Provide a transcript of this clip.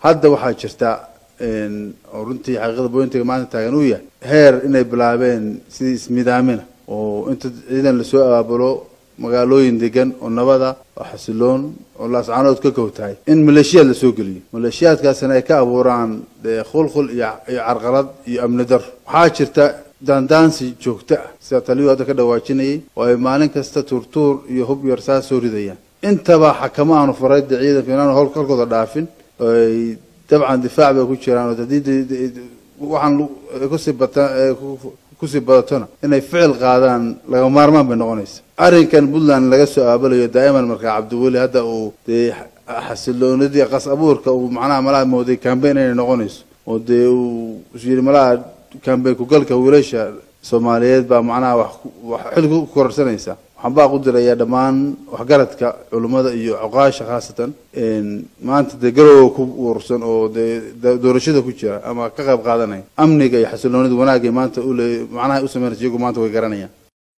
hadda waxaa jirta oo runtii xaqiiqada bointiga maanta taagan uu yahay heer inay bilaabeen sidii ismidaamina oo inta ciidan lasoo abaabulo magaalooyin degan oo nabada oo xasiloon oo laascaanood ka kow tahay in maleeshiyaad lasoo geliyo maleeshiyaadkaasina ay ka abuuraan dee khulkhul iyo iyo carqalad iyo amni dar waxaa jirta daandaansi joogto ah sida taliyuu hadda ka dhawaajinayay oo ay maalin kasta tuurtuur iyo hub yar saas soo ridayaan intaba xakamo aanu farayda ciidanka inaanu hol halkooda dhaafin ay dabcan difaac bay ku jiraan oo haddii waxaan kusii bata kusii badatona inay ficil qaadaan laga maarmaan bay noqonaysa arrinkan puntland laga soo aabalayo daa'iman markaa cabdiweli hadda uu dee xasiloonidii qas abuurka uu macnaha malaha mooday cambain inay noqonayso oo dee uu yidhi malaha cambain kugalka wiilasha soomaaliyeed baa macnaha wax wax xil ku kororsanaysa waxaan baa ku dirayaa dhammaan waxgaradka culummada iyo coqaasha khaasatan maanta dee garowga ku uursan oo dee doorashada ku jira ama ka qayb qaadanaya amniga iyo xasiloonida wanaagay maanta ule macnaha u sameynaysa iyagu maanta way garanayaan